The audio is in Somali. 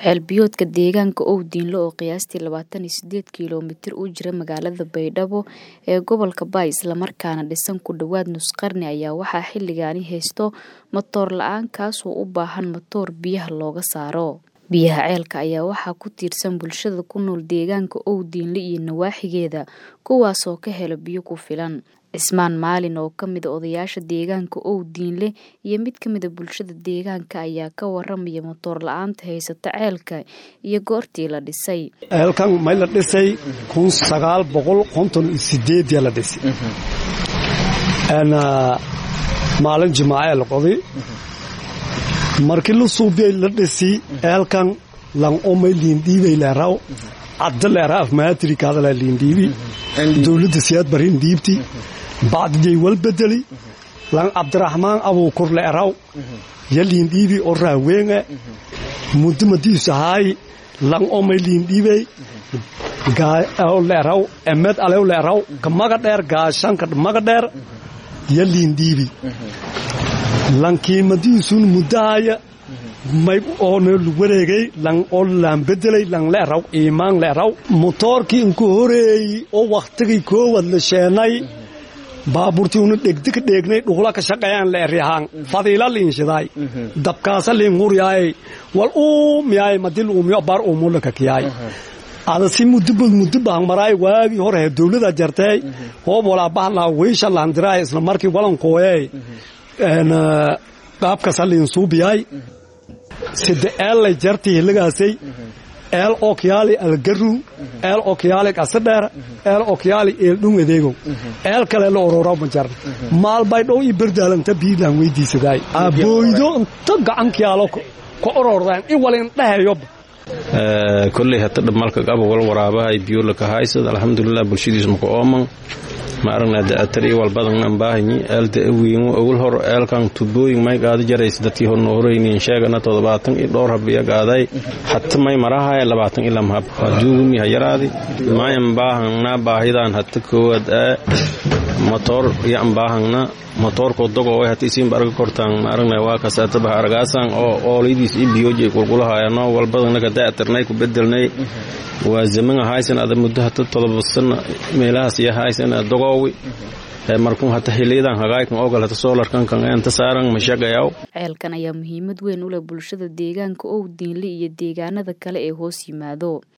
Ceel-biyoodka deegaanka Owdiinle oo qiyaastii labatan iyo sideed kiiloomitir u jira magaalada Baydhabo ee gobolka Bay isla markaana dhisan ku dhawaad nus qarni ayaa waxaa xilligaani haysto matoor la'aan kaasoo u baahan matoor biyaha looga saaro. Biyaha ceelka ayaa waxaa ku tiirsan bulshada ku nool deegaanka Owdiinle iyo nawaaxigeeda kuwaasoo ka hela biyo ku filan. Cismaan Maalin oo ka mid ah odayaasha deegaanka Owdiinle iyo mid ka mid ah bulshada deegaanka ayaa ka waramaya matoor la'aanta haysata ceelka iyo goortii la dhisay. ceelkan may la dhisay kun sagaal boqol konton iyo sideedii la dhisay maalin jimaace la qoday markii la suubiyay la dhisi ceelkan lan omay liindhiibay leeraw cadda leera afmaatiri kaadala liindhiibi dowladda siyaad barin dhiibti bacdijay wal bedeli lan cabdiraxmaan abuukur leeraw ya liindhiibi oo raaweenge muddo madiisahaay lan omay liindhiibay leeraw emed alew leeraw ka maga dheer gaashanka maga dheer ya liindhiibi lankiimadiisun muddahaya may oona wareegay lan oo laan bedelay lan leeraw iimaan leeraw motoorkii inku horeeyey oo wakhtigii koowad la sheenay baabuurtii una dhegdika dheegnay dhuqla ka shaqeeyaan leeryahaan fadiila liinshidaay dabkaasa liinhuryaay wal uumiyaay madil uumiyo bar uumulaka kiyaay ada si mudubad mudubaan maraay waagii hore he dowlada jartay hoob walaa bahlaa weysha laandiraay isla markii walankooyey qaabkasa liinsuubiyaay sida eellay jartii hilagaasay eel okyaali algaru eel okyaali qasadheer eel okyaali eeldhung adeegow eel kale la orora ma jarna maalbaydhow ii berdaalanta biilaan weydiisadaay abooydo inta gacankiyaalo ka orordaan i walin dhahayoba kolley hata dhamalka qaba wal waraabahay biyolaka haysad alxamdulilah bulshadiis maka ooman ma aragna da'atar iyo walbadan baahanyi eelda awiingu ogol hor eelkan tubooyin may qaada jarays dadkii horna horeynin sheegana toddobaatan iyo dhowr hab iya qaaday hata may marahaya labaatan ilam hab haduugumi ha yaraadi mayan baahangna baahidan hata koowaad aa motoor yan baahangna motoorkoo dogowe hata isiinba arga kortaan ma aragna waa kasaatabaha argaasan oo ooladiis i biyoojay qulqulahayano walbadanaka da'atarnay ku bedelnay waa zamanga haysan ada muddo hata todoba sana meelahaas iyo haysan dogoowi markun hata xiliyadan hagaaykan ogal hata soolarkan kan enta saaran mashaqayaw ceelkan ayaa muhiimad weyn u leh bulshada deegaanka Owdiinle iyo deegaanada kale ee hoos yimaado